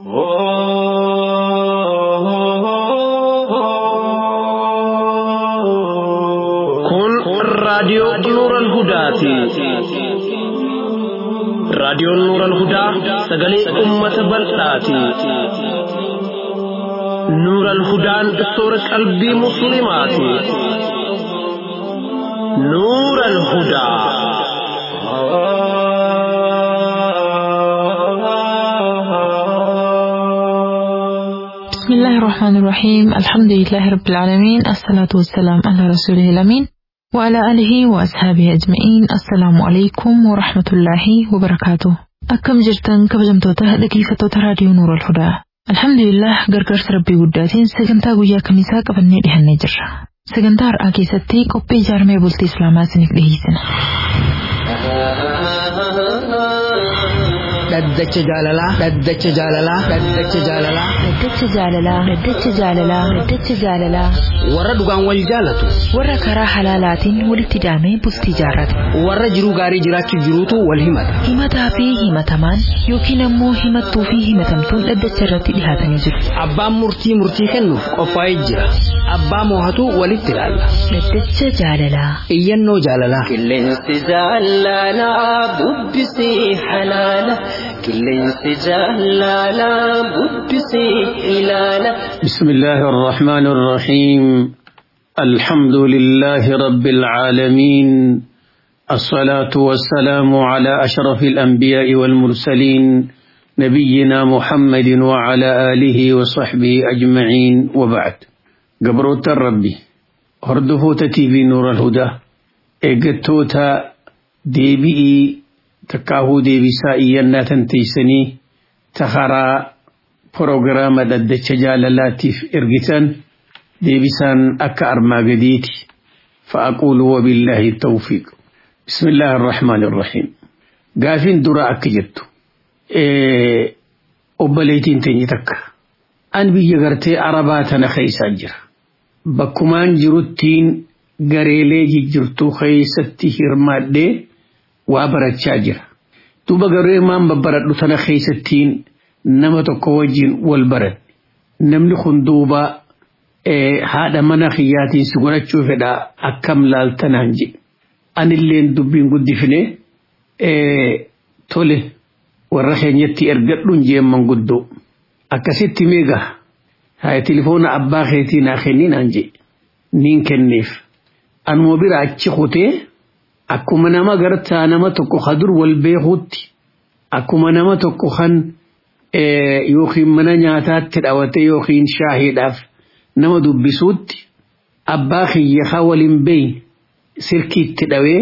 Kun raadiyoo Nuuran Hudaati. Raadiyoon Nuuran Hudaa sagalee uummata bal'aati. Nuuran Hudaan soora qalbii Musliimaati. Nuuran Hudaa. بسم الله الرحمن الرحيم الحمد لله رب العالمين الصلاة والسلام على رسوله الأمين وعلى آله وأصحابه أجمعين السلام عليكم ورحمة الله وبركاته أكم جرتن كبجمتوتا دقيقة راديو نور الهدى الحمد لله gargaarsa rabbii guddaatiin sagantaa guyyaa kamisaa qabannee dhihannee jirra sagantaa har'aa keessatti qophii ijaarmee bultii islaamaa isiniif dhiheessina dhaddacha jaalalaa dhaddacha jaalalaa dhaddacha jaalalaa Daddacha jaalalaa Daddacha jaalalaa Daddacha jaalalaa warra dhugaan wal jaalatu warra karaa halaalaatiin walitti daamee bultii jaarrate warra jiruu gaarii jiraachuu jiruutu wal himata himataa fi himatamaan yookiin ammoo himattuu fi himatamtuun dhaddacha irratti dhihaatanii jiru. abbaan murtii murtii kennuuf qophaa'ee jira abbaa moohatu walitti ilaalla Daddacha jaalalaa. iyyannoo jaalalaa Qilleensi jaalalaa bubbisii halaala. Qilleensi jaalalaa bubbisii ilaala. بسم الله الرحمن الرحيم الحمد لله رب العالمين الصلاة والسلام على أشرف الأنبياء والمرسلين نبينا محمد وعلى آله وصحبه أجمعين وبعد قبروت الربي هردفوت تيفي نور الهدى إيقتوتا ديبئي تكاهو ديبي سائيا تنتيسني تخرى proogiraama dhaddacha jaalalaatiif ergitan deebisaan akka armaa gadiiti fa'aquulu wabillaahi tawfiiq bismillaahi arrahmaani irrahiim gaafiin dura akka jettu obboleetiin teenye takka an biyya gartee arabaa tana keeysaa jira bakkumaan jiruttiin gareelee jijjirtuu keeysatti hirmaadhee waa barachaa jira duuba garee maan babbaradhu tana keeysattiin nama tokko wajjin wal baran namni kun duuba haadha mana kiyyaatiin si godhachuu fedha akkam laaltanaan jedhe anilleen dubbiin guddifne tole warra keenyatti ergadhuun jeemman guddoo akkasitti meegaa haa tilifoona abbaa keetii naa kenninaan jedhe niin kenneef anuma bira achi kutee akkuma nama gartaa nama tokko kadur wal beekuutti akkuma nama tokko kan yookiin mana nyaataatti dhawate yookiin shaahiidhaaf nama dubbisuutti abbaa kiyya haa waliin beeyin sirkiitti dhawee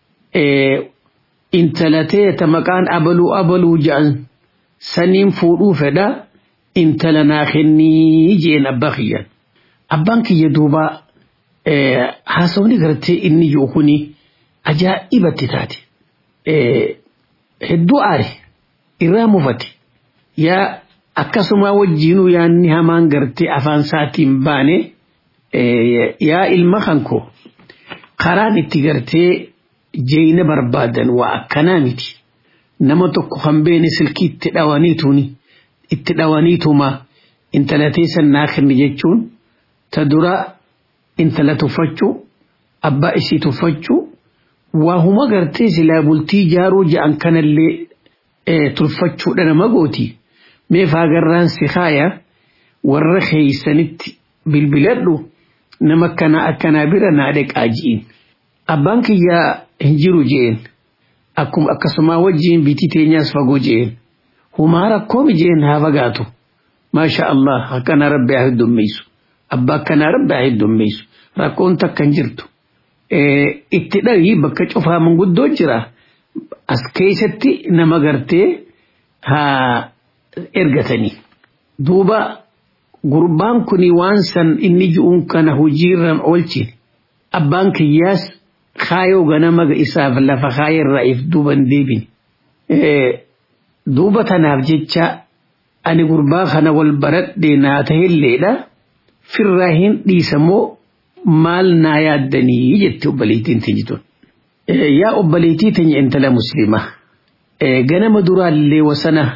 intalatee ta maqaan abaluu abaluu jedhan saniin fuudhuu fedha intala naa kennii jeen abbaa kiyyaan abbaan kiyya duuba haasawni gartee inni jiru kuni ajaa'ibatti taate hedduu aare irraa mufate yaa akkasuma wajjiinuu yaanni hamaan gartee afaan isaatiin baane yaa ilma kanko karaan itti gartee jeeyina barbaadan waa akkanaa miti nama tokko kan beene silkii itti dhawaniituuni itti dhawaniituma intala teessan naa kenni jechuun ta dura intala tuffachuu abbaa isii tuffachuu waa huma gartee silaa bultii ijaaruu ja'an kanallee tulfachuudha nama gooti. meef agarraan si kaaya warra keeysanitti bilbiladhu nama akkana akkanaa bira naa dhaqaa ji'in abbaan kiyyaa hin jiru je'en akkuma akkasumaa wajjiin bitii teenyaas fagoo je'en humaa rakkoomi je'en haa fagaatu maasha allah akkana rabbi haa heddummeessu abbaa akkanaa rabbi haa heddummeessu rakkoon takka hin jirtu itti dhahii bakka cufaa manguddoo jira as keessatti nama gartee haa ergatanii duuba gurbaan kuni waan san inni ji'uun kana hojiirra oolchine abbaan kiyyaas kaayoo ganama isaaf lafa kaayarraa if duuban deebine duuba tanaaf jecha ani gurbaa kana wal baradhe naa tahilleedha firraa hin dhiisamoo maal naa yaaddanii jette obboleettiin teenyituun. Yaa obboleettii teenya intala musliimaa ganama duraallee wasana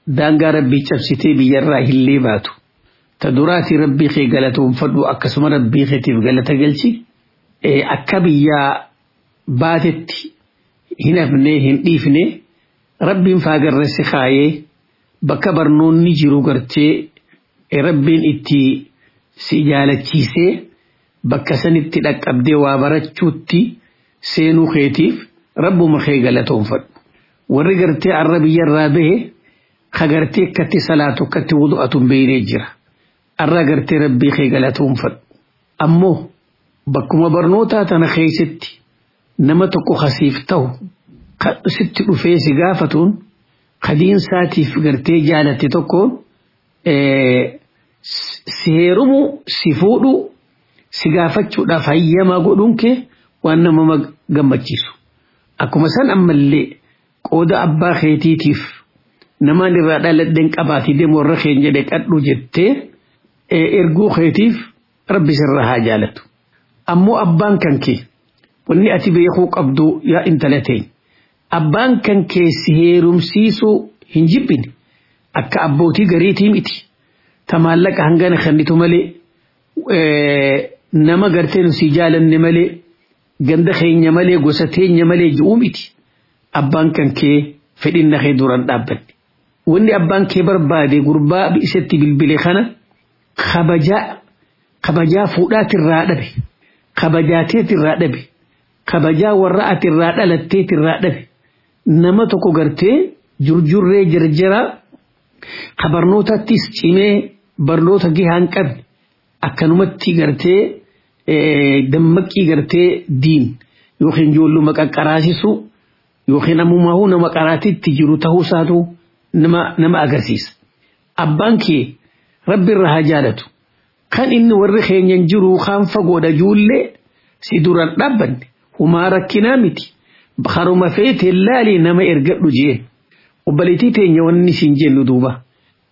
daangaa rabbii cabsitee biyyarraa hillee baatu ta duraati rabbii kee galatoonfadhu akkasuma rabbii keetiif galata galchi akka biyyaa baatetti hin hafnee hin dhiifne rabbiin faagarreessi kaayee bakka barnoonni jiru gartee rabbiin itti si jaalachiisee bakka sanitti dhaqqabdee waa barachuutti seenuu keetiif rabbuma kee galatoonfadhu. Warri gartee arra biyyarraa bahe ka gartee akkatti salaatu akkatti wudu'atu beeynee jira. Arra gartee rabbii kee galatoonfadhu. Ammoo bakkuma barnootaa tana keessatti nama tokko kasiif ta'u sitti dhufee si gaafatuun kadiinsaatiif gartee jaalatte tokkoon si heerumu si fuudhu si gaafachuudhaaf hayyamaa godhuun kee waan nama gammachiisu. Akkuma san ammallee qooda abbaa keetiitiif namaan irraa dhaladheen qabaatii deemu warra keenya jedhee qadhu jettee erguu keetiif rabbi sirra haa jaalatu. Ammoo abbaan kan kee wanni ati beekuu qabdu yaa intala teenya. Abbaan kan kee si heerumsiisuu hin jibbine akka abbootii gariitii miti. Ta maallaqa hangana kennitu malee nama gartee nu si jaalanne malee ganda keenya malee gosa teenya malee ji'uu miti. Abbaan kan kee fedhinna kee duraan dhaabbanne. Wanni abbaan kee barbaade gurbaa isatti bilbile kana kabajaa kabajaa fuudhaatirraa dhabe kabajaateetirraa dhabe kabajaa warra atirraa dhalatteetirraa dhabe nama tokko gartee jurjurree jarjaraa ka barnootattis cimee barnoota gahaan qabne akkanumatti gartee dammaqii gartee diin yookiin ijoolluma qaqqaraasisu yookiin ammummaahuu nama qaraatitti jiru ta'uu isaatu nama agarsiisa. Abbaan kee rabbi irra haa jaalatu. Kan inni warri keenyan jiru kaan fagoodha juullee si duraan dhaabbanne humaa rakkinaa miti. Haruma feetee laalii nama ergadhu jee. Obbaliitii teenya wanni siin jennu duuba.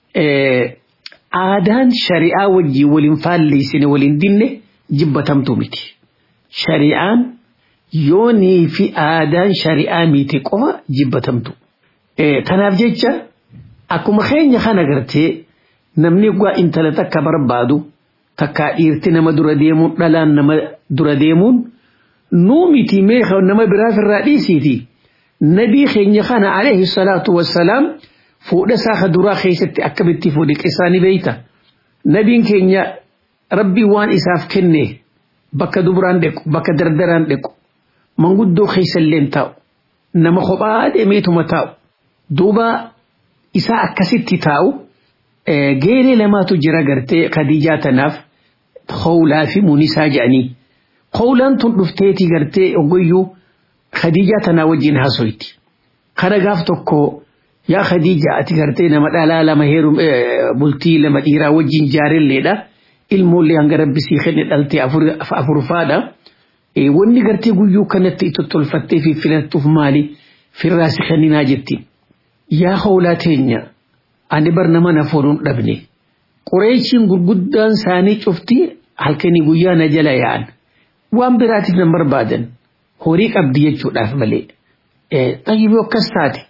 Aadaan shari'aa wajjin waliin faalleessine waliin dinne jibbatamtu miti. Shari'aan yoonii fi aadaan shari'aa miti qofa jibbatamtu. Kanaaf jecha akkuma keenya kana gartee namni gaa intala takka barbaadu takka dhiirti nama dura deemuun dhalaan nama dura deemuun nuu miti mee nama biraaf irraa dhiisiiti. Nabii keenya kana alayhi salaatu wassalaam fuudha isaa duraa keessatti akkamitti fuudhe qisaa ni beeyta. Nabiin keenya rabbii waan isaaf kenne bakka dubraan dhequ bakka dardaraan dhequ manguddoo keessallee taa'u nama kophaa deemeetuma taa'u duuba isaa akkasitti taa'u geeree lamaatu jira gartee Khadiijaa tanaaf howlaa fi munisaa jedhanii. Howlaan tun dhufteeti gartee ogoyyuu Khadiijaa tanaa wajjin haasoyti. Kana gaaf tokko yaa Khadiija ati gartee nama dhalaa lama heerum bultii lama dhiiraa wajjin jaarelleedha. Ilmoollee hanga rabbi sii kenne dhaltee afurfaadha. Wanni gartee guyyuu kanatti itti tolfattee fi filattuuf maali firraa si kenninaa jettiin. Yaa howlaa teenya ani bar nama na foonuu dhabne. Qureeshiin gurguddaan isaanii cufti halkanii guyyaa na jala yaa'an. Waan biraatiif nan barbaadan. horii qabdi jechuudhaaf malee. Xayyiboo akkas taate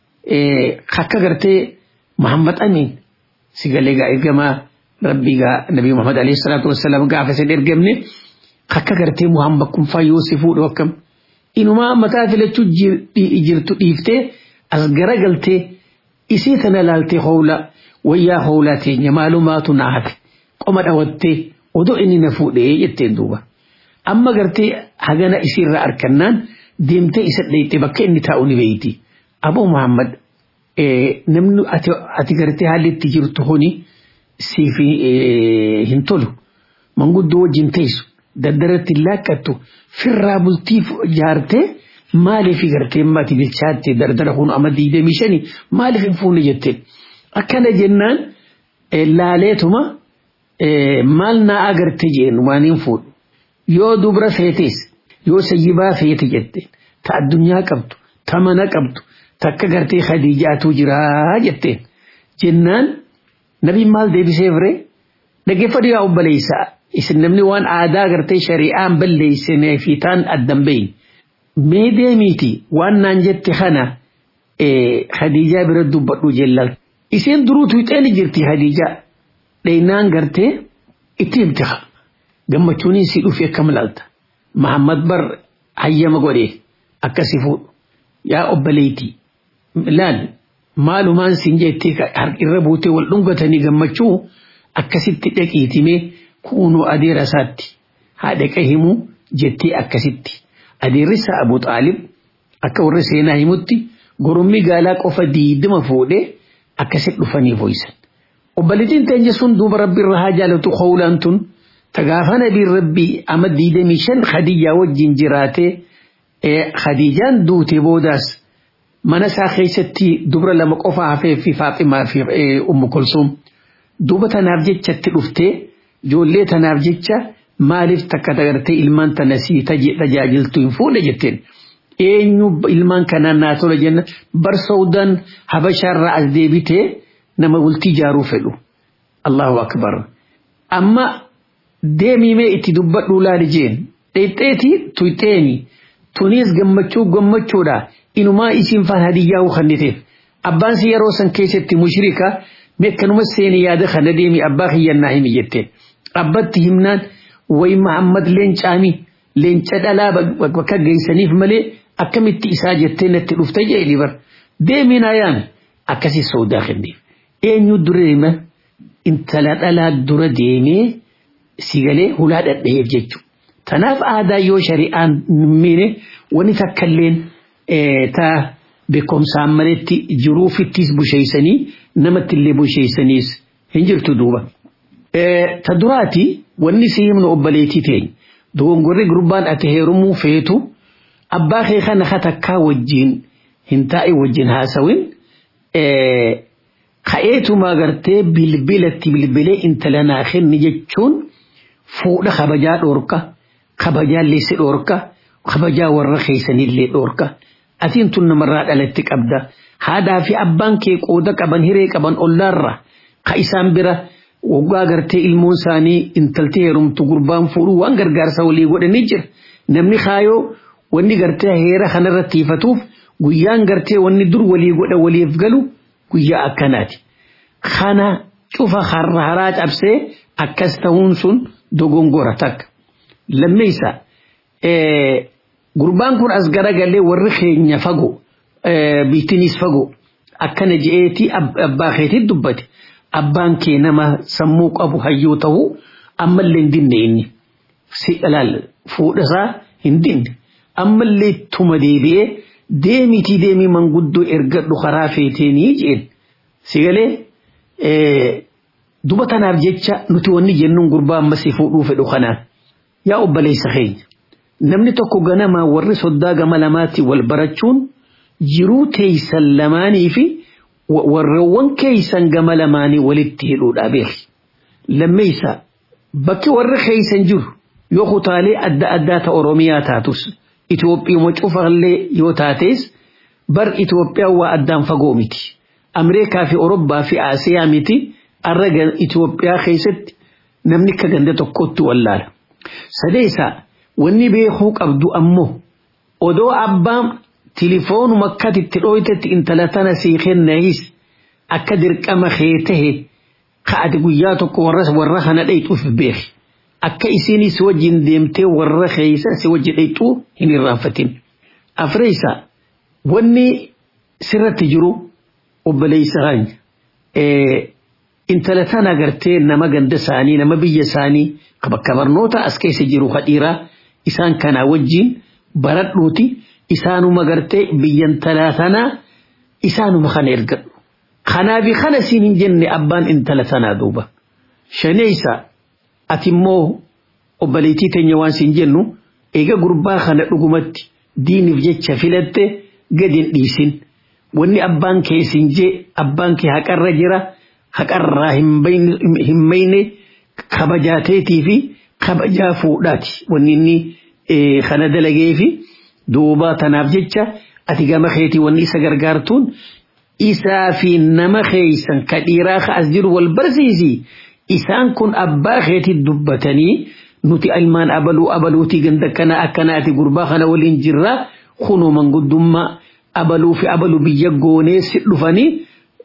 akka gartee Muhammad Amin si galee gaa ergamaa rabbii gaa Nabi Muhammad alayhi salaatu wassalaam gaafa isin ergamne akka gartee Muhammad kun fayyoo si fuudhu akkam. Inumaa mataa filachuu jirtu dhiiftee as garagaltee isii tana laaltee howla wayyaa howlaa teenya maalumaatu naa hafe qoma dhawattee odoo inni na fuudhee jetteen duuba. amma gartee hagana isirra arkannaan deemtee isa dhayxee bakka inni taa'u ni beeyti. Aboo Muhammad namni ati gartee haalli itti jirtu kuni siif hin tolu. Manguddoo wajjin teessu daddaratti laakkattu firraa bultiif jaartee maaliif gartee mati bilchaatte dardara kun amma diidamii shani maaliif hin fuune jetteen. Akkana jennaan laaleetuma maal naa agarte jeen waan hin fuudhu. yoo dubra feetes yoo sayyibaa feete jette ta addunyaa qabdu ta mana qabdu takka gartee khadiijaatu jiraa jetteen jennaan nabiin maal deebisee fire dhaggeeffadhu yaa obboleessa isin namni waan aadaa gartee shari'aan balleessinee fi taan addan bahin mee deemiiti waan naan jette kana khadiijaa bira dubbadhu jellal Iseen duruutu ixeeni jirti Hadiija dheeynaan gartee itti himtiha. Gammachuun si dhufe akkam laalta. Mahammad bar hayyama godhee akkasi fuudhu. Yaa obboleetii laal maalumaan siin jettee irra buutee wal dhungatanii gammachuu akkasitti dhaqiitimee kuunuu adeera isaatti haadha himuu jettee akkasitti. Adeerrisa Abu Xaalib akka warra seenaa himutti gorommii gaalaa qofa diidima fuudhee akkasitti dhufanii foysan. Obboleettiin teenya sun duuba rabbi irra haa jaalatu howlaan tun tagaafa nabiin rabbii ama diidamii shan Khadijaa wajjin jiraatee Khadijaan duute boodaas mana isaa keessatti dubra lama qofa hafee fi Faaximaa fi Ummu Kulsuum duuba tanaaf jechatti dhuftee ijoollee tanaaf jecha maaliif takka dagartee ilmaan tana sii tajaajiltu hin fuudhe jetteen. Eenyu ilmaan kanaan naa tola jenna bar Saawudaan Habashaarraa as deebitee nama bultii ijaaruu fedhu. Allahu akbar. Amma deemimee itti dubbadhuu laali jeen. Dheexxeeti tuyxeeni. Tunis gammachuu gammachuudha. Inumaa isiin faan hadiyyaa kanniteef. Abbaan si yeroo san keessatti mushrika meekkanuma seeni yaada kana deemi abbaa kiyyannaa himi jetteen. Abbatti himnaan wayi Muhammad leencaami leenca dhalaa bakka geessaniif malee akkamitti isaa jettee natti dhufta jedheni bar. Deemi naayaan akkasii soodaa kenneef. Eenyu dura deema intala dhalaa dura deemee si galee hulaa dhadhaheef jechuudha. Tanaaf aadaa yoo shari'aan miine wani takkalleen taa beekumsaan maletti jiruufittis busheeysanii namatti illee busheeysaniis hin jirtu duuba. Ta duraati wanni si himnu obboleetii teenya. Dogongorri gurbaan ati heerumuu feetu abbaa kee kana katakkaa wajjin hin taa'e wajjin haasawin ka'eetumaa gartee bilbilatti bilbilee intala naa kenni jechuun fuudha kabajaa dhoorka kabajaa leessi dhoorka kabajaa warra keessanillee dhoorka atiin tun namarraa dhalatti qabda haadhaa fi abbaan kee qooda qaban hiree qaban ollaarra ka isaan bira waggaa gartee ilmoon isaanii intalti heerumtu gurbaan fuudhuu waan gargaarsa walii godhanii jira namni kaayoo wanni gartee heera kanarratti ifatuuf guyyaan gartee wanni dur walii godha waliif galu guyyaa akkanaati. Kana cufa har'a haraa cabsee akkas ta'uun sun dogongora takka. Lammeessa gurbaan kun as garagalee warri keenya fagoo biittinis fagoo akkana je'eeti abbaa keetii dubbate. Abbaan kee nama sammuu qabu hayyuu ta'uu ammallee hin dinne inni. Si ilaal fuudhasaa hin dinne. Ammallee tuma deebi'ee deemitii deemii manguddoo ergadhu karaa feeteenii jeen si galee duba tanaaf jecha nuti wanni jennuun gurbaa ammas fuudhuu fedhu kanaan yaa obboleessa keenya namni tokko ganamaa warri soddaa gama lamaatti wal barachuun jiruu teeysan lamaanii fi warreewwan keeysan gama lamaanii walitti hidhuudha beeki lammeeysa bakki warri keeysan jiru yoo kutaalee adda addaa ta oromiyaa taatus Itoophiyaa cufallee yoo taates bar Itoophiyaa waa addaan fagoo miti. Ameerikaa fi Orobbaa fi Asiyaa miti arra Itoophiyaa keessatti namni akka ganda tokkotti wallaala. Sadeessa wanni beekuu qabdu ammoo odoo abbaan tilifoonuma akkati itti dhooytetti intala tana sii kennahis akka dirqama kee tahe ka'ati guyyaa tokko warra kana dhayxuuf beeki. akka isinis wajjin deemtee warra keeysa si wajji dhayxuu hin irraanfatin. Afreessa wanni sirratti jiru obboleessa keenya intala tana agartee nama ganda isaanii nama biyya isaanii bakka barnoota as keessa jiru hadhiiraa isaan kanaa wajjin baradhuuti isaanuma gartee biyyan talaa tanaa isaanuma kana ergadhu. Kanaafi kana siin hin jenne abbaan intala tanaa duuba. Shaneessa ati immoo obboleettii teenya waan siin jennu eega gurbaa kana dhugumatti diiniif jecha filatte gadi hin dhiisin. Wanni abbaan kee siin jee abbaan kee haqarra jira haqarraa hin mayne kabajaateetii fi kabajaa fuudhaati. Wanni inni kana dalagee fi duuba tanaaf jecha ati gama keetii wanni isa gargaartuun isaa fi nama keeysan ka dhiiraa ka as jiru wal barsiisi. isaan kun abbaa keetii dubbatanii nuti ilmaan abaluu abaluutii ganda kana akkanaati gurbaa kana waliin jirra kunoo manguddummaa abaluu fi abaluu biyya goonee si dhufanii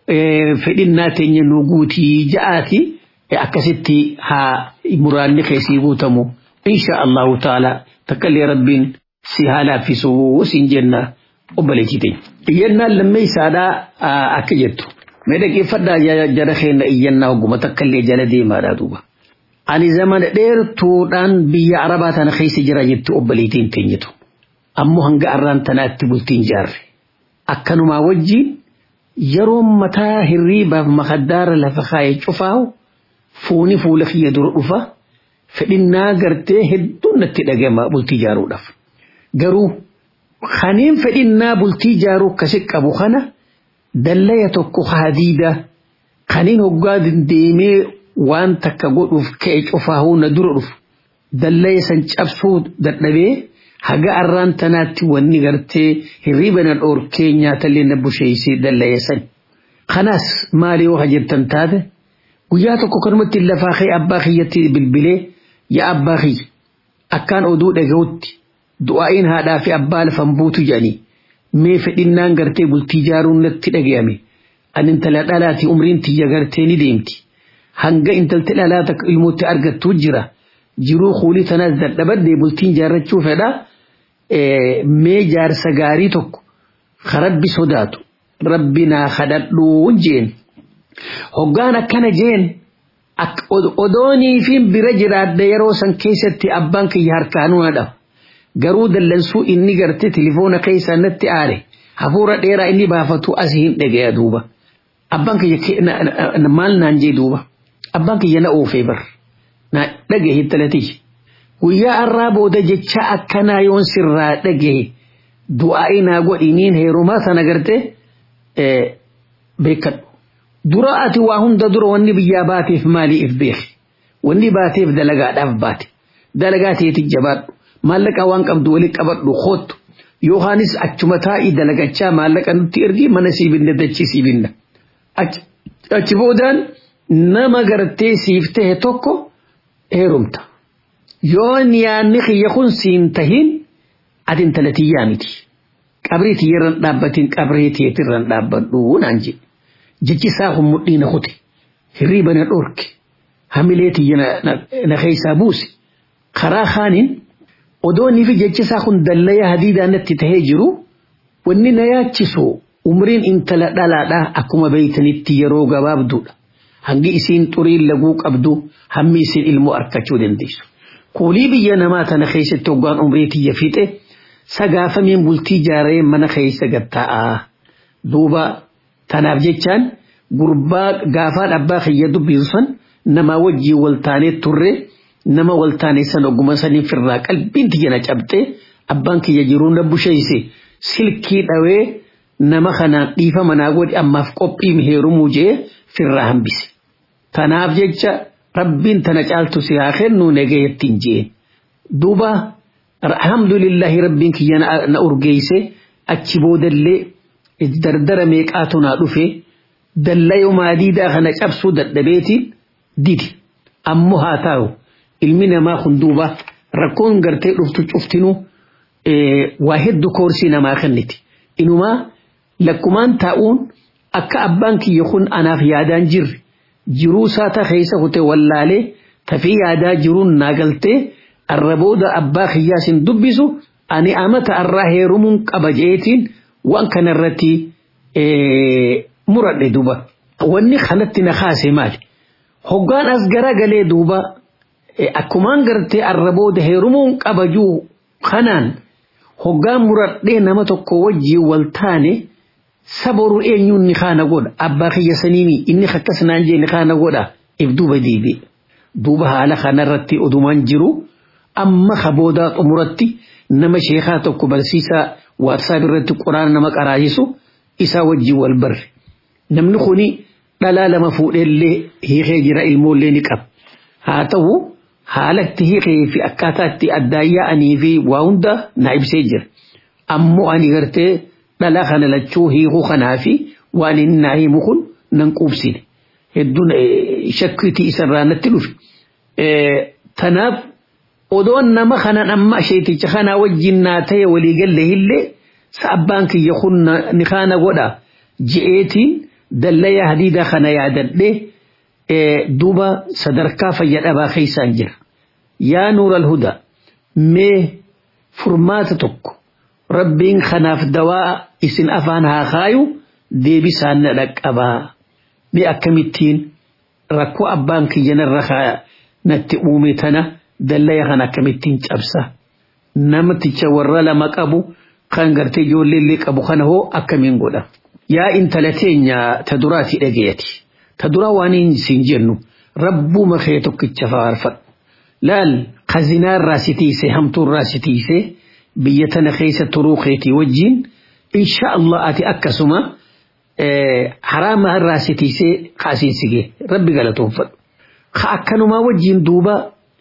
fedhinnaa teenya nu guutii ja'aati akkasitti haa muraanni keessii guutamu insha Allahu ta'ala takkallee rabbiin si haa laaffisuu siin jenna obboleettii teenya. Iyyannaan lammee isaadhaa akka jettu. Mee dhaggeeffadhaa jara keenya iyyannaa ogguma takkallee jala deemaadhaa duuba. Ani zamana dheertuudhaan biyya Arabaa tana keessa jira jettu obboleettiin teenyitu. Ammoo hanga arraan tanaatti bultiin jaarre. Akkanumaa wajjin yeroo mataa hirriibaaf makaddaara lafa kaayee cufaahu fuuni fuula kiyya dura dhufa fedhinnaa gartee hedduun natti dhagama bultii jaaruudhaaf. Garuu kaniin fedhinnaa bultii jaaruu akkasi qabu kana dallaya tokko hadiida kaniin hoggaa deemee waan takka godhuuf ka'e cufaahuu na dura dhufu dallaya san cabsuu dadhabee haga arraan tanaatti wanni gartee hirriiba na dhoorkee nyaatallee na busheessee dallaya san. Kanaas maali yoo hajjettan taate guyyaa tokko kanumatti lafaa kee abbaa kiyyatti bilbilee yaa abbaa kiyya akkaan oduu dhaga'utti du'aa'iin haadhaa fi abbaa lafan buutu jedhanii mee fedhinnaan gartee bultii jaaruun natti dhaga'ame ani intala dhalaati umriin tiyya gartee ni deemti hanga intalti dhalaa takka ilmootti argattuu jira jiruu kuulii tanaas dadhabadde bultiin jaarrachuu fedha mee jaarsa gaarii tokko rabbi sodaatu rabbi naa kadhadhuun jeen hoggaan akkana jeen odoonii fi bira jiraadde yeroo san keessatti abbaan kiyya harkaanuu na dhaba garuu dallansuu inni garte tilifoona keessaa natti aare hafuura dheeraa inni baafatu asii hin dhagaya duuba abbaan kiyya maal naan jee duuba abbaan kiyya na oofee bar na dhagahe talatii guyyaa arraa booda jecha akkanaa yoon sirraa dhagahe du'aa'i naa godhiniin heerumaa sana garte beekadhu dura ati waa hunda dura wanni biyyaa baateef maaliif beeki wanni baateef dalagaadhaaf baate dalagaa teeti jabaadhu maallaqa waan qabdu walitti qabadhu hoottu yookaanis achuma taa'ii dalagachaa maallaqa nutti ergi mana sii binna dachii sii binna achi boodaan nama gartee siif tahe tokko heerumta yoo yaanni kiyya kun siin tahin ati intala tiyyaa miti qabrii tiyyarran dhaabbatiin qabrii teetirran dhaabbadhu naan jedhe jechi isaa kun mudhii na kute hirriiba na dhorke hamilee tiyya na keessaa buuse karaa kaaniin odoonii fi jechi isaa kun dallaya hadiidaa natti tahee jiru wanni na yaachisu umriin intala dhalaadhaa akkuma beeytanitti yeroo gabaabduudha hangi isiin xuriin laguu qabdu hammi isiin ilmoo arkachuu dandeessu. Kuulii biyya namaa tana keessatti hoggaan umrii tiyya fixe sagaafameen bultii jaaree mana keessa gatta'aa duuba tanaaf jechaan gurbaa gaafaan abbaa kiyya dubbisu san nama wajjii waltaanee turre nama waltaanee san ogguma sanii firraa qalbiin tiyya na cabxee abbaan kiyya jiruu na busheeyse silkii dhawee nama kanaan dhiifa manaa godhi ammaaf qophii heerumuu jee firraa hambise. Tanaaf jecha rabbiin tana caaltu si haa kennu nageeyattiin jeen. Duuba alhamdulillahi rabbiin kiyya na urgeeyse achi boodallee dardara meeqaatu naa dhufe dallayoo maadiidaa kana cabsuu dadhabeetiin didi. Ammoo haa taa'u ilmi namaa kun duuba rakkoon gartee dhuftu cuftinuu waa hedduu koorsii namaa kenniti. Inumaa lakkumaan taa'uun akka abbaan kiyya kun anaaf yaadaan jirre jiruu saata keessa kute wallaalee tafii yaadaa jiruun naa galtee arrabooda abbaa kiyyaa sin dubbisu ani amata arraa heerumuun qaba jeetiin waan kanarratti muradhe duuba. Wanni kanatti na kaase maali? Hoggaan as garagalee duuba akkumaan gartee arrabooda heerumuun qabajuu kanaan hoggaan muradhee nama tokko wajjiin wal taane saboru eenyuun ni kaana godha abbaa kiyya saniini inni akkas naan jee ni kaana godha if duuba deebi'e duuba haala kanarratti odumaan jiru amma kaboodaa xumuratti nama sheekaa tokko barsiisaa waatsaap irratti quraana nama qaraayisu isaa wajjin wal barre namni kuni dhalaa lama fuudheellee hiikee jira ilmoollee ni qaba haa ta'u haalatti hiikee fi akkaataa itti addaan yaa'anii fi waa hunda na ibsee jira ammoo ani gartee dhala kana lachuu hiikuu kanaa fi waan inni naa himu kun nan quubsine hedduun shakkiitii isarraa natti dhufe. Tanaaf odoon nama kanan amma sheeticha kanaa wajjin naa ta'e waliigalle illee abbaan kiyya kun ni kaana godha je'eetiin dallaya hadiida kana yaadadhe duuba sadarkaa fayyadhabaa keeysaan jira yaa nuura alhudaa mee furmaata tokko rabbiin kanaaf dawaa isin afaan haa kaayu deebisaan na dhaqqabaa mee akkamittiin rakkoo abbaan kiyyanarra natti uume tana dallaya kan akkamittiin cabsa namticha warra lama qabu kan gartee ijoolleellee qabu kana hoo akkamiin godha yaa intala teenya ta duraati dhagayati ta duraa waan isin jennu rabbuma kee tokkicha faarfadhu laal kazinaa irraa si tiise hamtuu irraa si tiise biyya tana keessa turuu keetii wajjin insha Allah ati akkasuma haraama irraa si tiisee kaasiinsigee rabbi galatoonfadhu ka akkanumaa wajjin duuba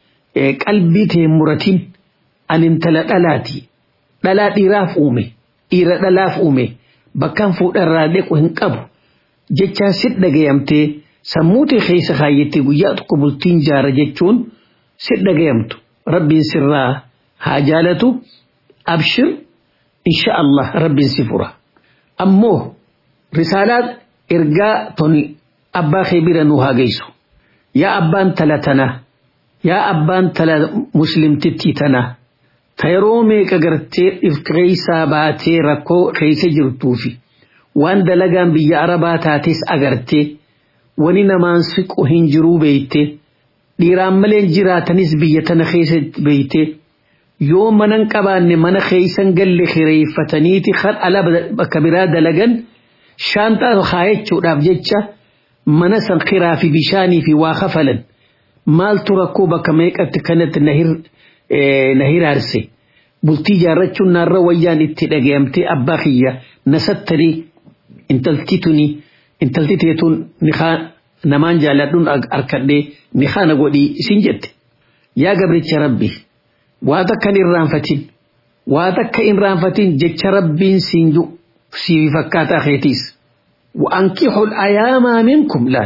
qalbii tee muratin an intala dhalaati dhalaa dhiiraaf uume dhiira dhalaaf uume bakkaan fuudharraa deequ hin qabu jechaan sit dhagayamtee sammuutee keessa kaayyettee guyyaa tokko bultiin jaara jechuun sit dhagayamtu rabbiin sirraa haa jaalatu abshir insha Allah rabbiin si fura ammoo risaalaa ergaa toni abbaa kee bira nu haa geessu yaa abbaan tala tana yaa abbaan tala muslimtittii tana ta yeroo meeqa gartee dhifkeeysaa baatee rakkoo keessa jirtuufi waan dalagaan biyya arabaa taates agartee wani namaan siqu hin jiruu beeyte dhiiraan malee jiraatanis biyya tana keessa beeyte yoo manan qabaanne mana keeysan galle kireeffataniiti kan ala bakka biraa dalagan shaantaa kaayachuudhaaf jecha mana san kiraa fi bishaanii fi waa kafalan maaltu rakkoo bakka meeqatti kanatti na hiraarse bultii jaarrachuun naarra wayyaan itti dhagayamtee abbaa kiyya nasattanii intalti tuni intalti teetuun nikaa namaan jaaladhuun arkadhee nikaa na godhii isin jette yaa gabricha rabbi waa takka hin irraanfatin waa takka hin irraanfatin jecha rabbiin siin ju sii fakkaataa keetiis وأنكحوا الأيام منكم لا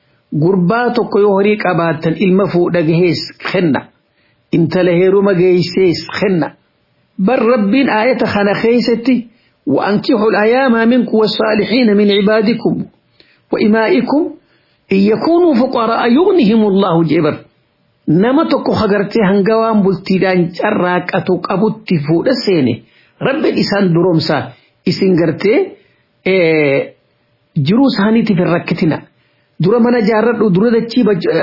قرباتك يهري قباتا إلما فوق دقهيس خنّا انت لهيرو مجيسيس خنّا بل ربين آية خنا خيستي وأنكحوا الأيام منكم والصالحين من عبادكم وإمائكم إن يكونوا فقراء يغنهم الله جبر نما تكو خغرتي هنغوان بلتيدان جراك أتوك أبوتي فوق السيني رب إسان درومسا إسان غرتي إيه jiruu isaaniitiif hin rakkitina dura mana jaarradhu dura dachii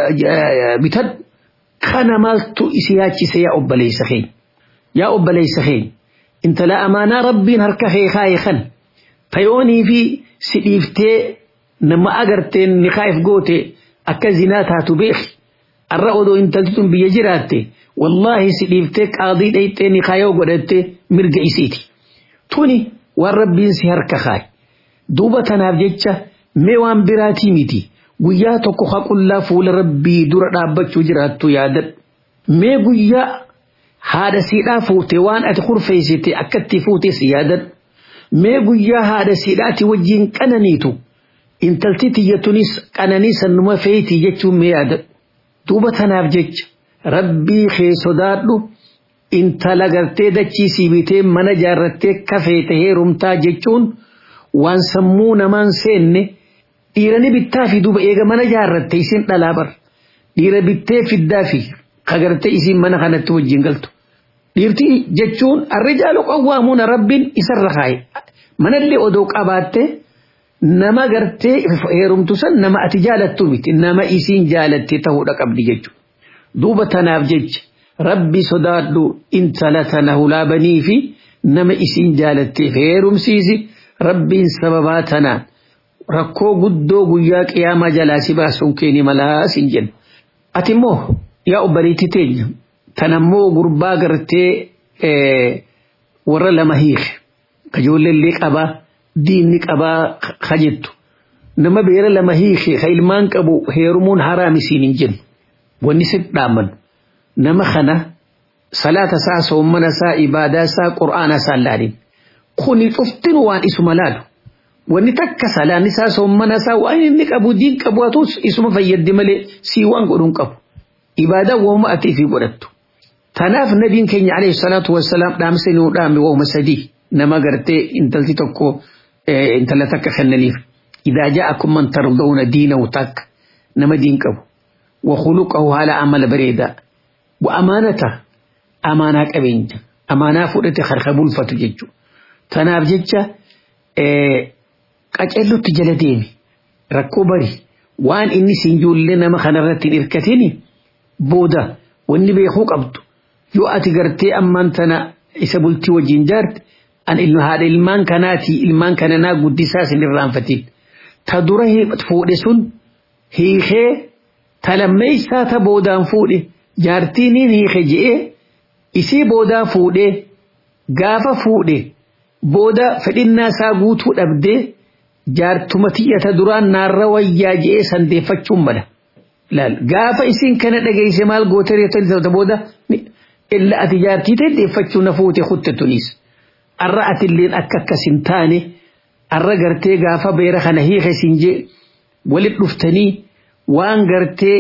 bitadhu kana maaltu isi yaachise yaa obboleessa keenya yaa obboleessa keenya intala amaanaa rabbiin harka kee kaaye kan tayoonii fi si dhiiftee nama agarteen ni kaa'eef goote akka zinaa taatu beeki arra odoo intalti tun biyya jiraatte wallaahi si dhiiftee qaadii dhayxee ni kaayoo godhatte mirga isiiti tuni waan rabbiin si harka kaaye duuba tanaaf jecha mee waan biraatii miti guyyaa tokko haqullaa fuula rabbii dura dhaabbachuu jiraattu yaadadhu mee guyyaa haadha siidhaa fuute waan ati kurfeessite akkatti fuutes yaadadhu mee guyyaa haadha siidhaati wajjiin qananiitu intalti tiyyatunis qananii sannuma feetii jechuun mee yaadadhu duuba tanaaf jecha rabbii kee sodaadhu intala gartee dachii siibitee mana jaarrattee kafeete heerumtaa jechuun. waan sammuu namaan seenne dhiirani bittaa fi duuba eega mana jaarratte isin dhalaa bar dhiira bittee fiddaa fi kagartee isin mana kanatti wajjin galtu dhiirti jechuun arrijaalu qawwaamuuna rabbiin isarra kaaye manallee odoo qabaatte nama gartee heerumtu san nama ati jaalattu miti nama isiin jaalatte ta'uudha qabdi jechuudha duuba tanaaf jecha rabbi sodaadhu intala tana hulaabanii fi nama isiin jaalatteef heerumsiisi. rabbiin sababaa tanaan rakkoo guddoo guyyaa qiyaamaa jalaa si baasuun keeni malaa sin jenna. Ati immoo yaa obboleetti teenya tan ammoo gurbaa gartee warra lama hiike kajoolleellee qabaa diinni qabaa ka jettu nama beera lama hiike ka ilmaan qabu heerumuun haraam isiin hin jennu wanni si dhaaman nama kana salaata isaa soommana isaa ibaadaa isaa qur'aana isaa laalin. kuni cuftin waan isuma laalu wanni takka salaan isaa soommana isaa waan inni qabu diin qabu hatus isuma fayyaddi malee sii waan godhuun qabu ibaadaa wooma atii fi godhattu tanaaf nabiin keenya alayhi salaatu wassalaam dhaamsa nuu dhaame wooma sadii nama gartee intalti tokko intala takka kennaniif إذا جاءكم من ترضون دينه تك نما دين كبو وخلقه على عمل بريدا وأمانته أمانة كبين أمانة فؤلت خرخبول فتججو تناف ججة قجلو تجل ديمي ركو بري وان إني سنجول لنا ما خنرت إركتني بودا وإني بيخوك أبدو يو أتقرتي أمان تنا إسابلتي وجنجارت an ilma haadha ilmaan kanaati ilmaan kananaa guddisaa isin irraanfatin ta dura fuudhe sun hiikee ta lammeessaa ta boodaan fuudhe jaartiiniin hiike je'ee isii boodaan fuudhe gaafa fuudhe booda fedhinnaa isaa guutuu dhabdee jaartuma tiyyata duraan naarra wayyaa je'ee sandeeffachuun mala. Gaafa isiin kana dhageesse maal goote reettota booda illa ati jaartii ta'e deeffachuu na fuute kutte tunis. arra atilleen akka akkas hin taane arra gartee gaafa beera kana hiike siin jee walit dhuftanii waan gartee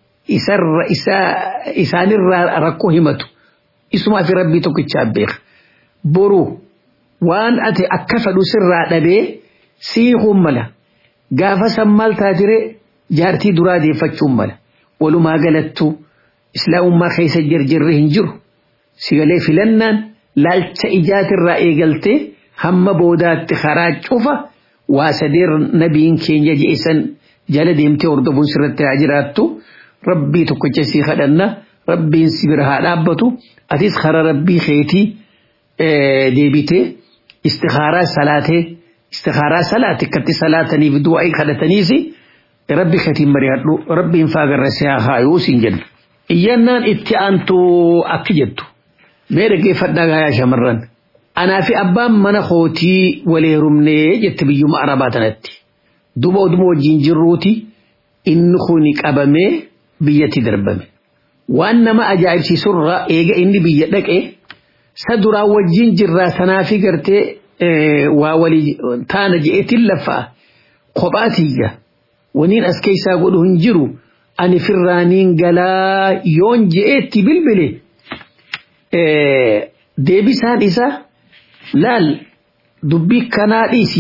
isaanirraa rakkoo himatu isumaa fi rabbii tokkichaa beeka boru waan ati akka fedhu sirraa dhabee siiquun mala gaafa san maal taatire jaartii duraa deeffachuun mala walumaa galattu islaamummaa keessa jirjirri hin jiru sigalee filannaan laalcha ijaatirraa eegaltee hamma boodaatti karaa cufa waa sadeer nabiin keenya je'isan jala deemtee hordofuun sirratti haa jiraattu rabbii tokkicha sii kadhanna rabbiin si bira haa dhaabbatu atis karaa rabbii keetii deebitee istikaaraa salaatee istikaaraa salaate akkatti salaataniif du'aa kadhataniis rabbi keetiin mari'adhu rabbiin faagarra si haa haayuu siin jenna. Iyyannaan itti aantu akki jettu. mee dhaggeeffadhaa gaayaa shamarran anaa fi abbaan mana kootii wal heerumnee jette biyyuma arabaa tanatti duba oduma wajjin jirruuti inni kuni qabamee biyyatti darbame waan nama ajaa'ibsiisurraa eega inni biyya dhaqe sa duraa wajjin jirraa sanaa fi gartee waa walii taana je'eetiin laffaa kophaatiyya waniin as keessaa godhu hin jiru ani firraaniin galaa yoon je'eetti bilbile. deebisaan isaa laal dubbii kanaa dhiisi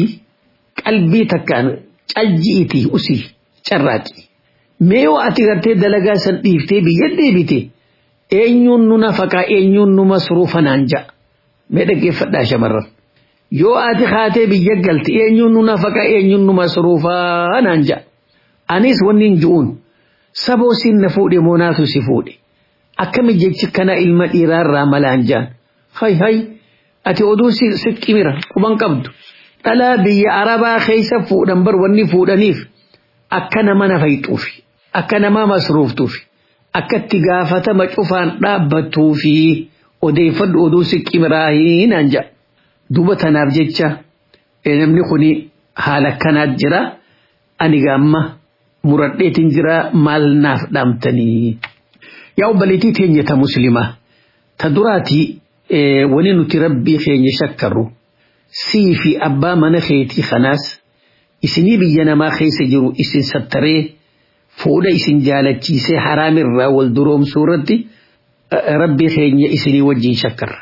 qalbii takkaan calji'iiti usii carraaqi mee yoo ati gartee dalagaa san dhiiftee biyya deebite eenyuun nu nafaqaa eenyuun nu masruufa naan ja'a mee dhaggeeffadhaa shamarran yoo ati kaatee biyya galte eenyuun nu nafaqaa eenyuun nu masruufaa naan ja'a anis wanni hin ju'uun saboo siin na fuudhe moonaatu si fuudhe akkami jechi kana ilma dhiiraarraa malaan jaan hay hay ati oduu siqqimira quban qabdu dhalaa biyya arabaa keessa fuudhan bar wanni fuudhaniif akka nama nafayxuufi akka nama masruuftuufi akka itti gaafatama cufaan dhaabbattuufi odeeffadhu oduu siqqimiraa hinaan jaa duba tanaaf jecha namni kuni haala akkanaat jira ani gaamma muradheetin jira maal naaf dhaamtanii. yaa obboleettii teenya ta muslimaa ta duraatii wani nuti rabbii keenya shakkarru sii fi abbaa mana keetii kanaas isinii biyya namaa keessa jiru isin sattaree fuudha isin jaalachiisee haraamirraa wal duroomsuu irratti rabbii keenya isinii wajjin shakkarra.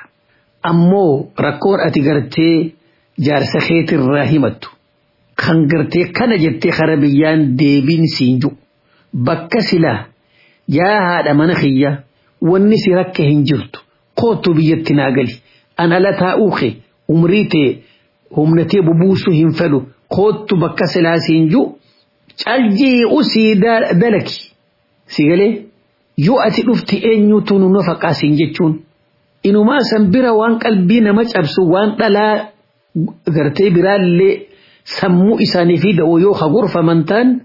Ammoo rakkoon ati gartee jaarsa keetirraa himattu kan gartee kana jettee kara biyyaan deebiin siin jiru bakka silaa yaa haadha mana kiyya wanni si rakka hin jirtu kootu biyyatti naa gali an ala taa'uu kee umrii tee humnatee bubuusuu hin fedhu kootu bakka silaa siin jiru caljii usii dalaki si galee yoo ati dhufti eenyutu nu nafaqaa siin jechuun inumaa san bira waan qalbii nama cabsu waan dhalaa gartee biraallee sammuu isaanii fi da'oo yoo hagurfaman ta'an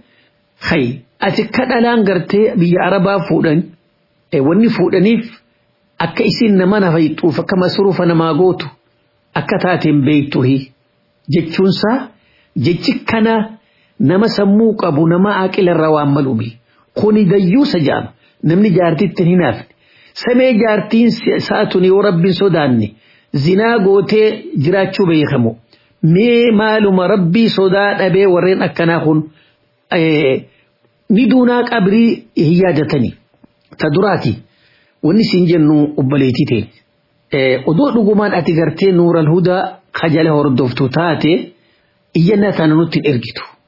hay ati ka dhalaan gartee biyya arabaa fuudhan wanni fuudhaniif akka isin nama nafayxuuf akka masruufa namaa gootu akka taateen beektuhi jechuunsaa jechi kana nama sammuu qabu nama aqilarra waan maluumi kuni dayyuusa jedhama namni jaartitti hin hinaafne samee jaartiin saatun yoo rabbiin sodaanne zinaa gootee jiraachuu beekamu mee maaluma rabbii sodaa dhabee warreen akkanaa kun ni duunaa qabrii hin yaadatanii ta duraati wanni siin jennu obboleetii ta'e odoo dhugumaan ati gartee nuural hudaa kajala hordoftu taate iyyannaa tana nutti ergitu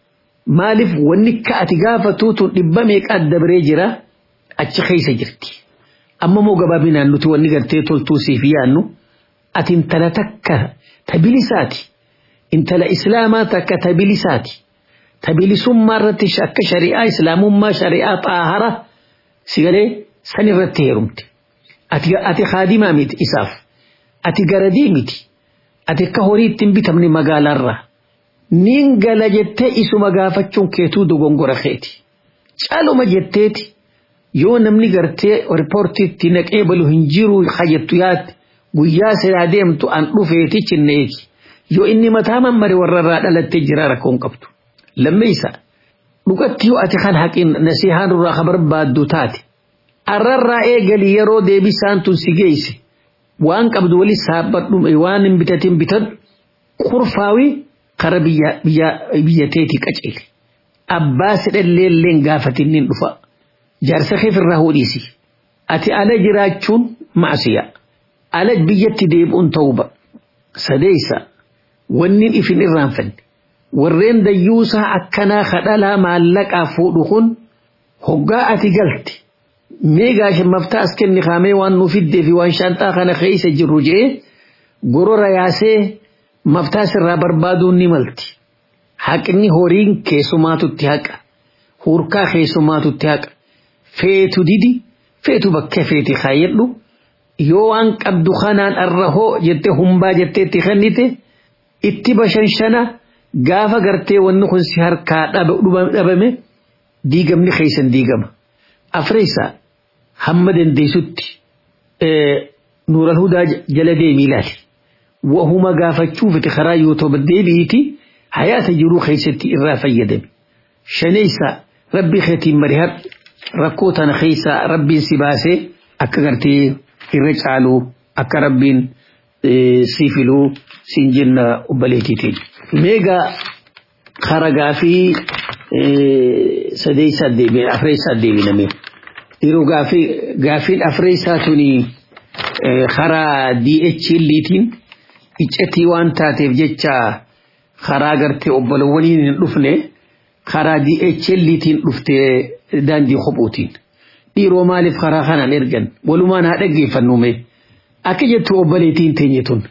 maaliif wanni ka ati gaafatuutu dhibba meeqaat dabree jira achi keessa jirti amma moo gabaabinaan nuti wanni gartee toltuu siif yaannu ati intala takka tabilisaati intala islaamaa takka tabilisaati tabilisummaa irratti akka shari'aa islaamummaa shari'aa xaahara sigalee san irratti heerumte ati haadimaa miti isaaf ati garadii miti ati akka horii ittiin bitamne magaalaarraa nin gala jettee isuma gaafachuun keetuu dogongora keeti caaluma jetteeti yoo namni gartee riippoortiitti naqee balu hin jiru hajjattu yaadde guyyaa sidaa deemtu an dhufeeti cinneeti yoo inni mataa mammare warrarraa dhalattee jira rakkoon qabdu lammeessa dhugatti yoo ati kan haqin nasihaan irraa ka barbaaddu taate arrarraa eegali yeroo deebisaan tun si geesse waan qabdu wali saabbadhu waan hin bitatin bitadhu kurfaawii kara biyyateeti qaceele abbaa sidhalleelleen gaafatinnin dhufa jaarsa keef irraa hodhiisi ati ala jiraachuun maasiya ala biyyatti deebi'uun ta'uba sadeessa wanni ifin irraanfanne warreen dayyuusaa akkanaa kadhalaa maallaqaa fuudhu kun hoggaa ati galte mee gaashin maftaa as kenni kaamee waan nu fiddee fi waan shaanxaa kana keessa jirru jee gorora yaasee maftaa sirraa barbaaduun ni malti haqni horiin keessumaatutti haqa hurkaa keessumaatutti haqa feetu didi feetu bakka feeti kaayyadhu yoo waan qabdu kanaan arrahoo jettee humbaa jetteetti kennite itti bashanshana gaafa gartee wanni kun si harkaa dhabame diigamni keessan diigama afreessa hamma dandeessutti nuural hudaa jala deemii ilaali wahuma gaafachuuf karaa yoo toba deebi'iti hayaata jiruu keessatti irraa fayyadame shaneessa rabbii keetiin marihar rakkoo tana keessa rabbiin si baasee akka gartee irra caaluu akka rabbiin si filuu siin jenna obbaleetiitiin. Meegaa haragaa fi sadeessaa deebiin afreessaa deebiname. Yeroo gaafiin afreessaa tuni karaa DHLtiin iccitii waan taateef jecha karaa gartee obbolowwaniin hin dhufne karaa DHLtiin dhuftee daandii kophuutiin. Dhiiroo maaliif karaa kanaan ergan walumaan haa dhaggeeffannume akka jettu obboleetiin teenye tun.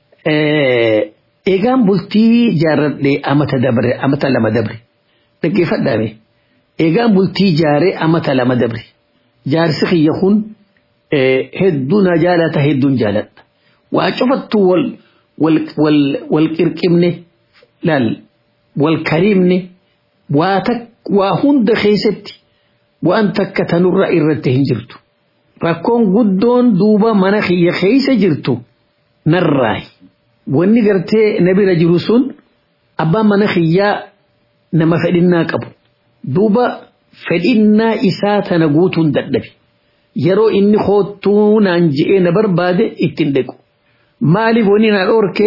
Eegaan bultii jaarradhee amata dabre amata lama dabre dhaggeeffadhaame. Eegaan bultii jaaree amata lama dabre jaarsi kiyya kun hedduu na jaalata hedduun jaaladha. Waa cufattu wal wal wal qirqibne laal wal kariimne waa waa hunda keessatti waan takka tanurra irratti hin jirtu. Rakkoon guddoon duuba mana kiyya keessa jirtu narraayi. Wanni gartee na bira jiru sun abbaan mana kiyyaa nama fedhinnaa qabu. Duuba fedhinnaa isaa tana guutuun dadhabe. Yeroo inni hoottuu naan je'ee na barbaade ittiin dhaqu. Maaliif wani na dhorke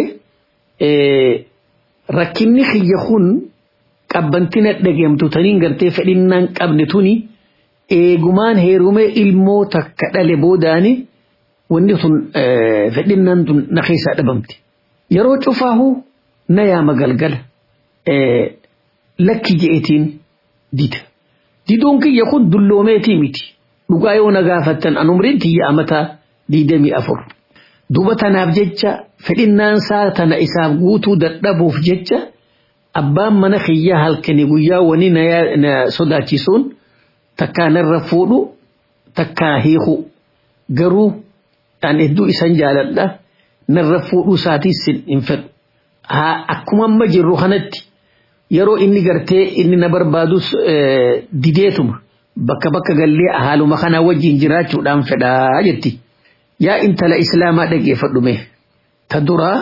rakkinni kiyya kun qabbantina dhageemtu taniin gartee fedhinnaan qabne tuni eegumaan heerumee ilmoo takka dhale boodaani wanni sun fedhinnaan tun na keessaa dhabamte. Yeroo cufaahu na yaama galgala lakki je'etiin dida. Didoon kiyya kun dulloomeetii miti. Dhugaa yoo na gaafattan an umriin tiyya amataa diidamii afur. Duuba tanaaf jecha fedhinnaan isaa tana isaaf guutuu dadhabuuf jecha abbaan mana kiyyaa halkanii guyyaa wani na sodaachisuun takkaa narra fuudhu takkaa hiiku garuu an hedduu isan jaaladha narra fuudhuu isaatiis hin fedhu. Akkuma amma jirru kanatti yeroo inni gartee inni na barbaadus dideetuma bakka bakka gallee haaluma kanaa wajjin jiraachuudhaan fedhaa jetti. yaa intala islaamaa dhageeffadhume ta duraa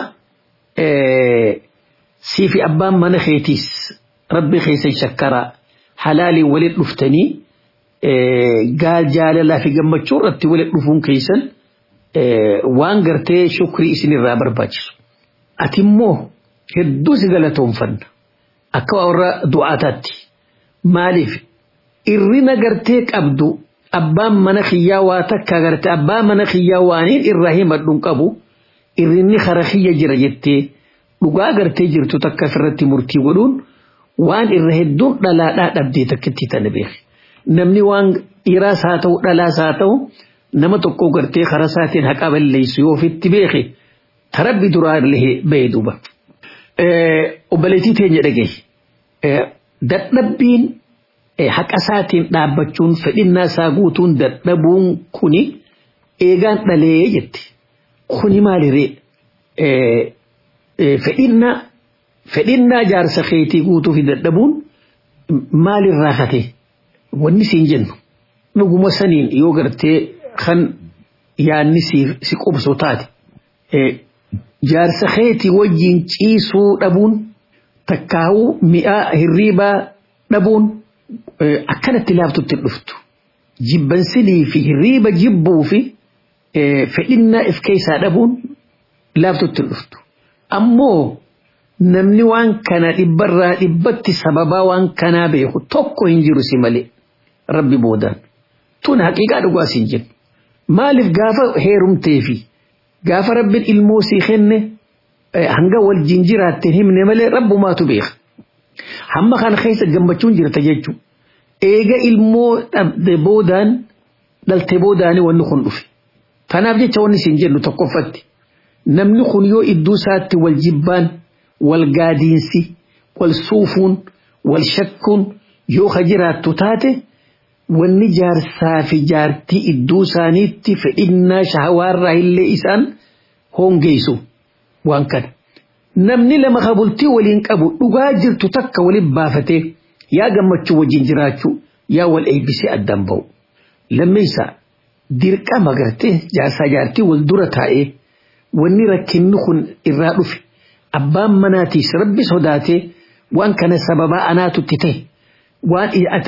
siifi abbaan mana keetiis rabbi keessan shakkaraa halaaliin walit dhuftanii gaal jaalalaa fi gammachuu irratti walit dhufuun keessan waan gartee shukrii isinirraa barbaachisu. Ati immoo hedduu si galatoonfanna akka warra du'aataatti maaliif irrina gartee qabdu abbaan mana kiyyaa waa takka agarte abbaa mana kiyyaa waaniin irraa himadhuun qabu irrinni kara kiyya jira jettee dhugaa gartee jirtu takka ofirratti murtii godhuun waan irra hedduun dhalaadhaa dhabdee takkitti tana beeki. Namni waan dhiiraas haa ta'u dhalaas haa ta'u nama tokko gartee karaa isaatiin haqa balleessu yoo ofitti beeki tarabbi duraa illee bahee duuba. Obboleettii teenya dhagaye dadhabbiin haqa isaatiin dhaabbachuun fedhinnaa isaa guutuun dadhabuun kuni eegaan dhalee jetti. Kuni maaliree fedhinnaa fedhinnaa jaarsa keetii guutuu fi dadhabuun maalirraa kate wanni siin jennu dhuguma saniin yoo gartee kan yaanni si qubsu taate jaarsa keetii wajjiin ciisuu dhabuun takkaa'uu mi'aa hirriibaa dhabuun akkanatti laaftutti dhuftu jibbansinii fi hirriiba jibbuu fi fedhinnaa if keessaa dhabuun laaftutti dhuftu ammoo namni waan kana dhibbarraa dhibbatti sababaa waan kanaa beeku tokko hin jiru si malee rabbi boodaan tun haqiiqaa dhugaa siin jennu maaliif gaafa heerumtee fi gaafa rabbiin ilmoo sii kenne hanga wal jinjiraatteen himne malee rabbumaatu beeka hamma kana keessa gammachuun jirta jechuun eega ilmoo dhabde boodaan dhalte boodaanii wanni kun dhufe tanaaf jecha wanni siin jennu tokkoffatti namni kun yoo iddoo isaatti wal jibbaan wal gaadiinsi wal suufuun wal shakkuun yoo ka jiraattu taate wanni jaarsaa fi jaartii iddoo isaaniitti fedhinnaa shahawaarraa illee isaan hongeessu waan kana. Namni lama kabultii waliin qabu dhugaa jirtu takka waliin baafatee yaa gammachuu wajjin jiraachuu yaa wal eebbisee addaan ba'u. Lammeessaa dirqama gartee jaarsaa jaartii wal dura taa'ee wanni rakkinni kun irraa dhufe abbaan manaatiis rabbi sodaatee waan kana sababaa anaatutti ta'e waan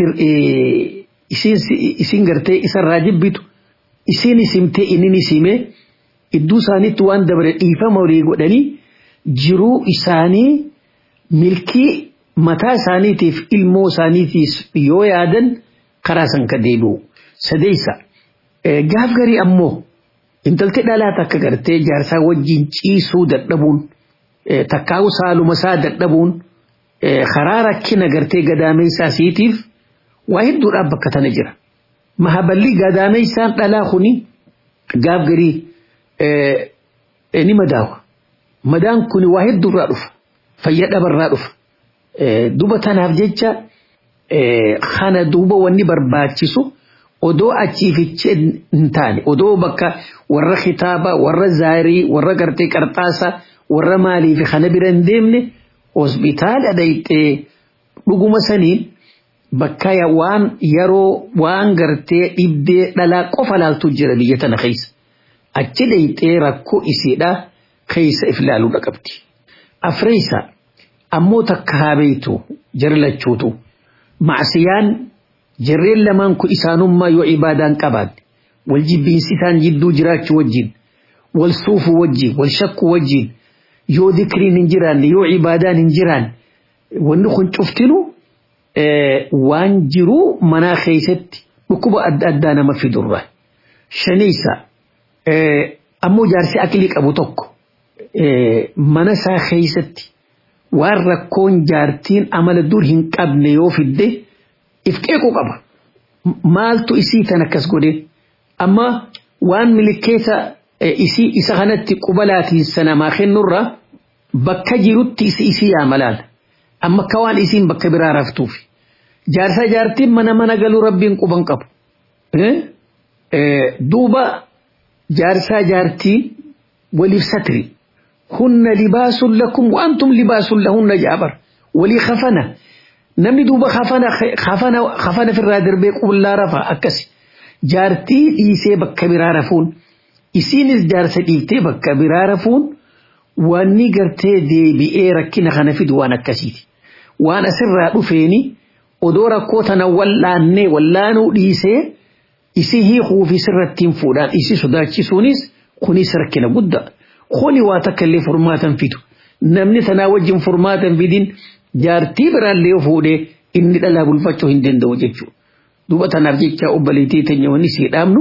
isin gartee isarraa jibbitu isin isimtee inni isimee iddoo isaaniitti waan dabare dhiifama walii godhanii jiruu isaanii milkii mataa isaaniitiif ilmoo isaaniitiif yoo yaadan karaa san ka deebi'u sadeessa gaaf garii ammoo intalti dhalaa takka gartee jaarsaa wajjin ciisuu dadhabuun takkaa'u saaluma isaa dadhabuun karaa rakkina gartee gadaameessaa siitiif waa hedduudhaaf bakka tana jira. Mahaballi gadaameessaan dhalaa kuni gaaf garii ni madaawa. Madaan kuni waa hedduurraa dhufa. Fayya dhabarraa dhufa. Duba tanaaf jecha kana duuba wanni barbaachisu odoo achiifichee hin taane odoo bakka warra kitaaba warra zaarii warra gartee qarxaasa warra maalii fi kana bira hin deemne hospitaala dhayxee dhuguma saniin bakka waan yeroo waan gartee dhibdee dhalaa qofa laaltu jira biyya tana keessa achi dhayxee rakkoo isiidha keessa if laaluudha qabdi. Afreessa ammoo takka haa beeytu jara lachuutu macsiyaan jarreen lamaan kun isaanummaa yoo ibaadaan qabaanne wal jibbiinsi isaan jidduu jiraachuu wajjin wal suufuu wajjin wal shakkuu wajjin yoo dikriin hin jiraanne yoo ibaadaan hin jiraanne wanni kun cuftinu waan jiruu manaa keessatti dhukkuba adda addaa nama fidurra. Shaniisa ammoo jaarsi aqlii qabu tokko mana isaa keessatti waan rakkoon jaartiin amala dur hin qabne yoo fidde if qeequu qaba. Maaltu isii tan akkas godhe amma waan milikeessa isii isa kanatti qubalaatiin sanamaa kennurra bakka jirutti isi isii yaamalaan amma akka waan isiin bakka biraa raftuuf jaarsa jaartiin mana mana galuu rabbiin quban qabu. Duuba jaarsaa jaartiin waliif satri hunna libaasun lakum waantum libaasun lahunna jaabar walii kafana namni duuba kafana kafana kafana firraa darbee qullaa rafa akkasi jaartii dhiisee bakka biraa rafuun. isiinis jaarsa dhiiftee bakka biraa rafuun wanni gartee deebi'ee rakkina kana fidu waan akkasiiti. Waan asirraa dhufeeni odoo rakkoo tana wallaannee wallaanuu dhiisee isi hiikuu fi sirrattiin fuudhaan isi sodaachisuunis kunis rakkina guddaa. Kuni waa takka illee furmaatan fidu. Namni tanaa wajjin furmaatan fidin jaartii biraallee fuudhee inni dhalaa bulfachuu hin danda'u jechuudha. Duuba tanaaf jecha obboleettii teenya wanni sii dhaabnu.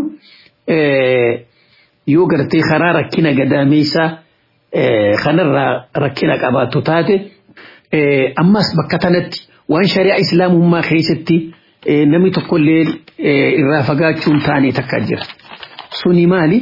yoo gartee karaa rakkina gadaameessaa kanarraa rakkina qabaattu taate ammas bakka tanatti waan shari'aa islaamummaa keessatti namni tokkollee irraa fagaachuun taane takka jira. Suni maali?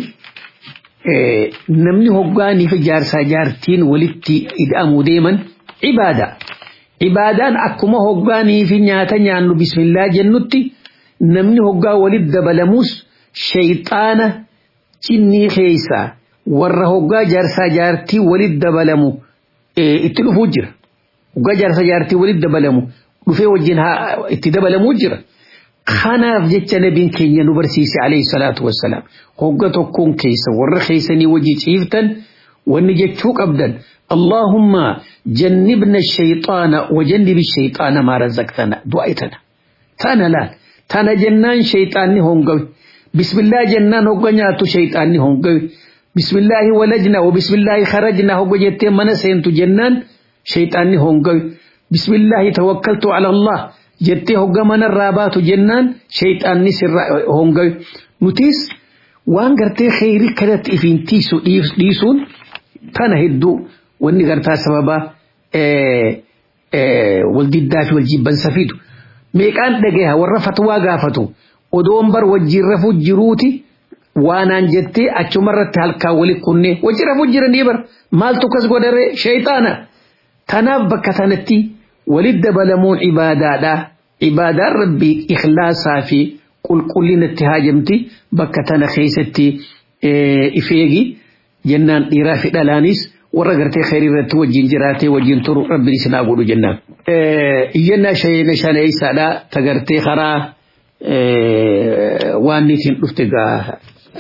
Namni hoggaaniif jaarsaa jaartiin walitti hidhamuu deeman ibaada. Ibaadaan akkuma hoggaanii fi nyaata nyaannu bismillaa jennutti namni hoggaa walitti dabalamus shayxaana cinnii keessaa warra hoggaa jaarsaa jaartii walitti dabalamu itti dhufuu jira. Hoggaa jaarsaa jaartii walitti dabalamu dhufee wajjin itti dabalamuu jira. Kanaaf jecha nabiin keenya nu barsiise alayhi salaatu wassalaam hogga tokkoon keessa warra keessanii wajji ciiftan wanni jechuu qabdan اللهم جنبنا الشيطان وجنب الشيطان ما رزقتنا دعائتنا تانا لا تانا جنان شيطاني هونغوي بسم الله جنان هونغنياتو شيطاني هونغوي بسم الله ولجنا وبسم الله خرجنا هونغو جتي من سينتو جنان شيطاني هونغوي بسم الله توكلت على الله جتي هونغا من الرابات جنان شيطاني سر هونغوي نتيس وان غرتي خيري كدت إفين تيسو ديسون تانا هدو wanni gartaa sababa waldiddaa fi waljibbansa fidu meeqaan dhagaha warra fatwaa gaafatu odoon bar wajjin rafuu jiruuti waanaan jettee achumarratti halkaa wali kunne wajjin rafuu jiranii bar maaltu kas godhare shayxaana tanaaf bakka tanatti walit dabalamuun ibaadaadha ibaadaan rabbii ikhlaasaa fi qulqullinatti haajamti bakka tana keessatti ifeegi jennaan dhiiraa fi dhalaanis warra gartee khayrii irratti wajjin jiraatee wajjin turu rabbiin isin haa godhu jennaan. Iyyannaa shayina shaneeysaadha ta gartee karaa waan niitiin dhufte gaa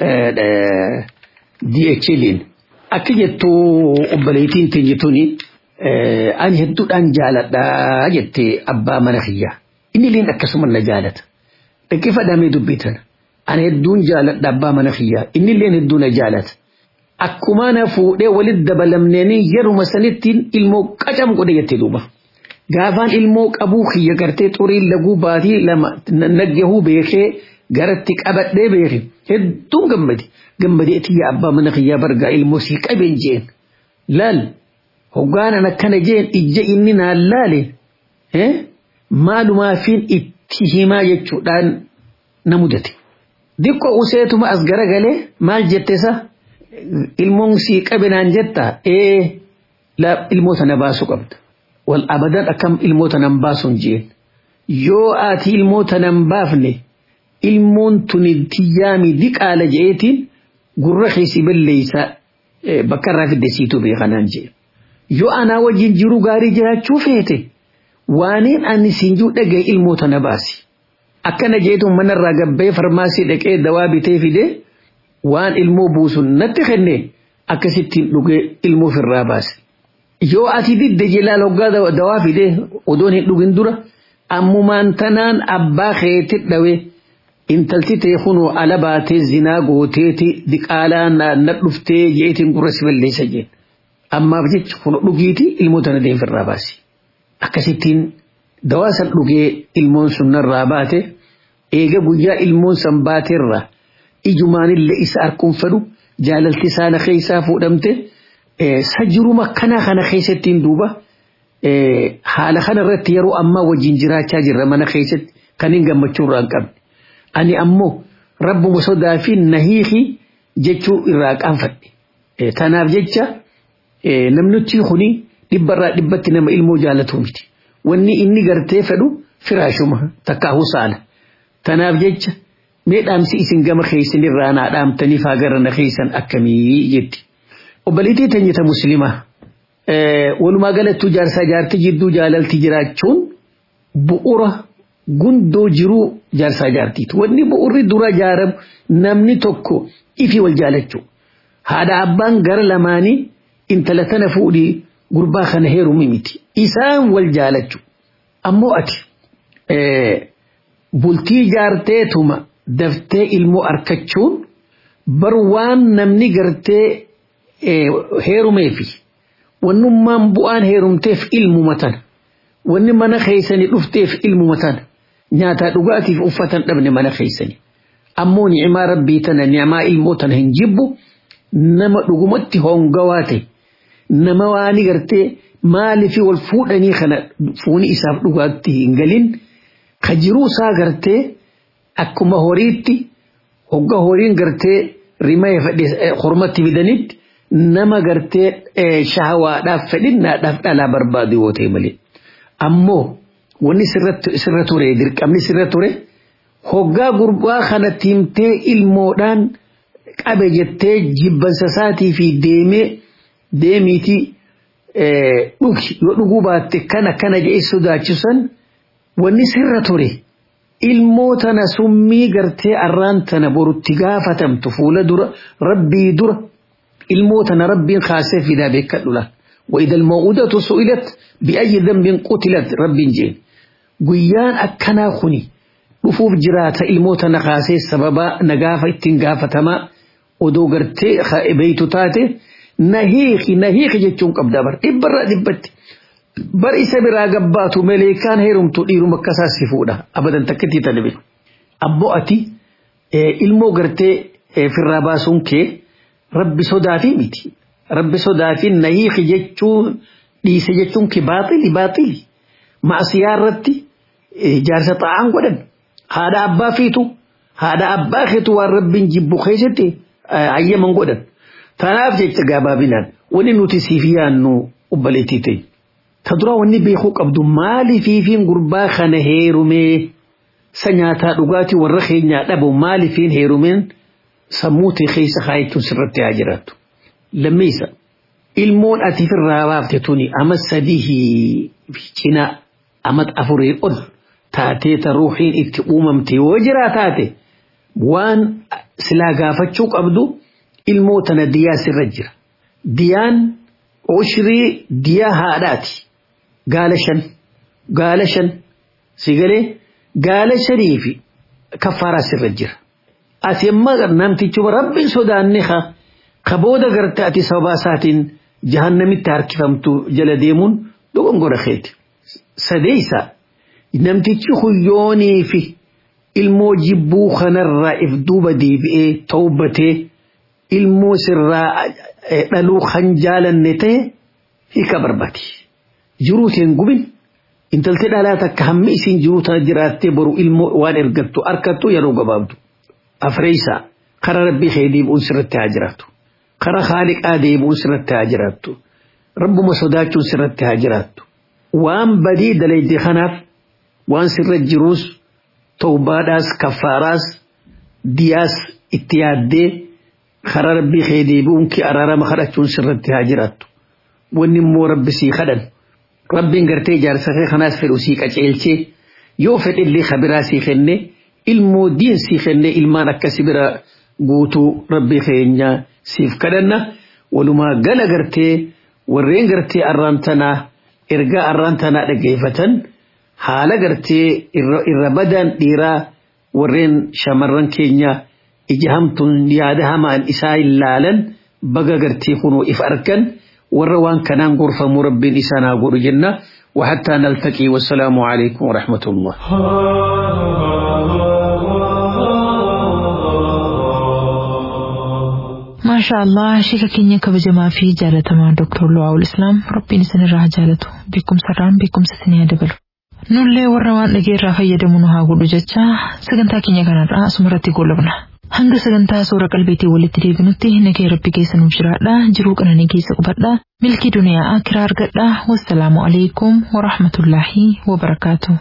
DHL'n. Akka jettu obboleettiin teenya tuni ani hedduudhaan jaaladha jettee abbaa mana kiyyaa. Inni illeen akkasuma na jaalata. Dhaqqee fadhamee dubbitan. Ani hedduun jaaladha abbaa mana kiyyaa. Inni illeen hedduu na jaalata. akkuma na fuudhee walitti dabalamneenii yeruma sanittiin ilmoo qacam godhe jettee duuba. Gaafaan ilmoo qabuu kiyya gartee xuriin laguu baatii lama naggahuu beekee garatti qabadhee beeke hedduun gammade. Gammadee tiyya abbaa mana kiyyaa bargaa ilmoo sii qabeen jeen. Laal hoggaanan akkana jeen ijja inni naan laale maalumaafiin itti himaa jechuudhaan na mudate. Dikko useetuma as garagalee maal jettesa? ilmoon sii qabinaan jetta ee ilmoota na baasuu qabda wal abadan akkam ilmoota nan baasuun jeen yoo ati ilmoota nan baafne ilmoon tuni tiyyaami diqaala je'eetiin gurra keessi balleeysa bakka irraa fidde siituu beekanaan jee yoo anaa wajjin jiru gaarii jiraachuu feete waaniin ani siin jiru dhagaye ilmoota na baasi akkana jeetuun manarraa gabbee farmaasii dhaqee dawaa bitee fidee waan ilmoo buusun natti kenne akkasittiin dhugee ilmoo ofirraa baase. Yoo ati didde jilaal hoggaa dawaa fide odoon hin dhugin dura ammumaan tanaan abbaa keetti dhawe intalti tee kunoo ala baatee zinaa gooteeti diqaalaa na dhuftee jeetiin gurra si balleessa jeen. Ammaaf jecha kun dhugiiti ilmoo tana deemfirraa baasi. Akkasittiin dawaa san dhugee ilmoon sun narraa baate eega guyyaa ilmoon san baateerraa ijumaanillee isa arkuun fedhu jaalalti isaana keessaa fuudhamte sajiruma kana kana keessattiin duuba haala kana irratti yeroo ammaa wajjin jiraachaa jirra mana keessatti kan hin gammachuu irraa hin qabne. Ani ammoo rabbuma sodaa fi nahiiki jechuu irraa qaanfadhe. Tanaaf jecha namnutti kuni dhibbarraa dhibbatti nama ilmoo jaalatu miti. Wanni inni gartee fedhu firaashuma takkaahuu saala. Tanaaf jecha mee dhaamsi isin gama keessan irraa naa dhaamtaniif hagarra na keessan akkamii jetti. Obboleettii teenyata muslimaa walumaa galattuu jaarsaa jaartii jidduu jaalalti jiraachuun bu'ura gundoo jiruu jaarsaa jaartiiti. Wanni bu'urri dura jaaramu namni tokko ifi wal jaalachuu. Haadha abbaan gara lamaanii intala tana fuudhii gurbaa kana heerumi miti. Isaan wal jaalachuu. Ammoo ati bultii jaarteetuma daftee ilmoo arkachuun bar waan namni gartee heerumeefi wannummaan bu'aan heerumteef ilmuma tana wanni mana keeysanii dhufteef ilmuma tana nyaataa dhugaatiif uffatan dhabne mana keeysanii ammoo ni'imaa rabbii tana ni'imaa ilmoo tana hin jibbu nama dhugumatti hongawaa ta'e nama waani gartee maalifi wal fuudhanii kana fuuni isaaf dhugaatti hin galin ka jiruu isaa gartee akkuma horiitti hogga horiin gartee rimee fedhe hormatti fidanitti nama gartee shahawaadhaaf fedhinnaadhaaf dhalaa barbaadu yoo ta'e malee. Ammoo wanni sirra ture dirqamni sirra ture hoggaa gurbaa kanatti himtee ilmoodhaan qabe jettee jibbansa isaatii fi deemee deemiitii dhugi yoo dhuguu baatte kana kana jedhee sodaachisan wanni sirra ture ilmoo tana summii gartee arraan tana borutti gaafatamtu fuula dura rabbii dura ilmoo tana rabbiin kaasee fidaa beekadhu laal وإذا الموءودة سئلت بأي ذنب قتلت رب جين قيان أكنا خني رفوف جرات الموت نقاسي سببا نقافة اتنقافة تما ودو قرتي بيتو تاتي نهيخي نهيخي جتشون قبدا بر إبرا دبت بر إسا برا قباتو مليكان هيرم تؤيرو مكسا سفودا أبدا تكتي تنبي أبو أتي ilmoo gartee firraa baasuun kee rabbi sodaatii miti rabbi sodaatiin nahiiki jechuun dhiise jechuun kee baaxili baaxili maasiyaa irratti jaarsa xaa'aan godhan haadha abbaa fiitu haadha abbaa keetu waan rabbiin jibbu keessatti hayyaman godhan tanaaf jecha gabaabinaan wanni nuti siif yaannu ubbaleetii ta'e ta dura wanni beekuu qabdu maali fiifiin gurbaa kana heerumee sa nyaataa dhugaatii warra keenyaa dhabu maalifiin heerumeen sammuu ta'e keessa kaayachuun sirratti haa jiraattu. Lammeessa ilmoon ati firraa baafte tuni ama sadii cinaa ama afurii ol taatee ta ruuxiin itti uumamte yoo jiraa taate waan silaa gaafachuu qabdu ilmoo tana diyaa sirra jira. Diyaan ushirii diyaa haadhaati. Gaala shan. Gaala shan. Sigalee. gaala shanii fi kaffaaraa sirra jira. Ati amma namtichuma rabbiin sodaanne ka booda garte ati sababaa isaatiin jahannamitti harkifamtu jala deemuun dogongora keeti. Sadeessa namtichi huyyoonii fi ilmoo jibbuu kanarraa if duuba deebi'ee tawbatee ilmoo sirraa dhaluu kan jaalanne ta'e hiika barbaadi. Jiruutiin gubin intalti dhalaa takka hammi isin jiru tana jiraattee boru ilmoo waan ergattu arkattu yeroo gabaabdu. Afreessa kara rabbii kee deebi'uun sirratti haa jiraattu. Kara haaliqaa deebi'uun sirratti haa jiraattu. Rabbuma sodaachuun sirratti haa jiraattu. Waan badii dalayde kanaaf waan sirra jiruus tawbaadhaas kaffaaraas diyaas itti yaaddee kara rabbii kee deebi'uun kee araarama kadhachuun sirratti haa jiraattu. Wanni immoo rabbi sii kadhan. rabbiin gartee jaarsa kee kanaas fedhu sii qaceelchee yoo fedhillee kabiraa sii kenne ilmoo diin sii kenne ilmaan akkasi bira guutuu rabbii keenya siif kadhanna walumaa gala gartee warreen gartee arraan tanaa ergaa arraan tanaa dhageeffatan haala gartee irra badan dhiiraa warreen shamarran keenya ija hamtuun yaada hamaan isaa ilaalan baga gartee kunuu if argan. warra waan kanaan gorfamu rabbiin isaanaa godhu jenna وحتى نلتقي والسلام عليكم ورحمة الله ما شاء الله شيخ كينيا كبجما في جالة مع دكتور لواء الإسلام ربي نسن الراه جالته بكم سران بكم سسنيا دبلو nullee warra waan dhageerraa fayyadamu nu haa godhu jecha sagantaa keenya kanarraa asumarratti goolabna hanga sagantaa suura qalbeetii walitti deebinutti nagee rabbi keessa nuuf jiraadha jiruu qananii keessa qubadha milkii duniyaa akiraa argadha wassalaamu alaikum warahmatullaahi wabarakaatu.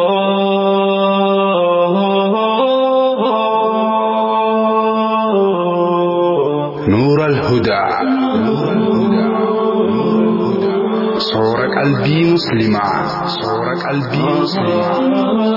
نور الهدى صور قلبي مسلمة صور قلبي مسلمة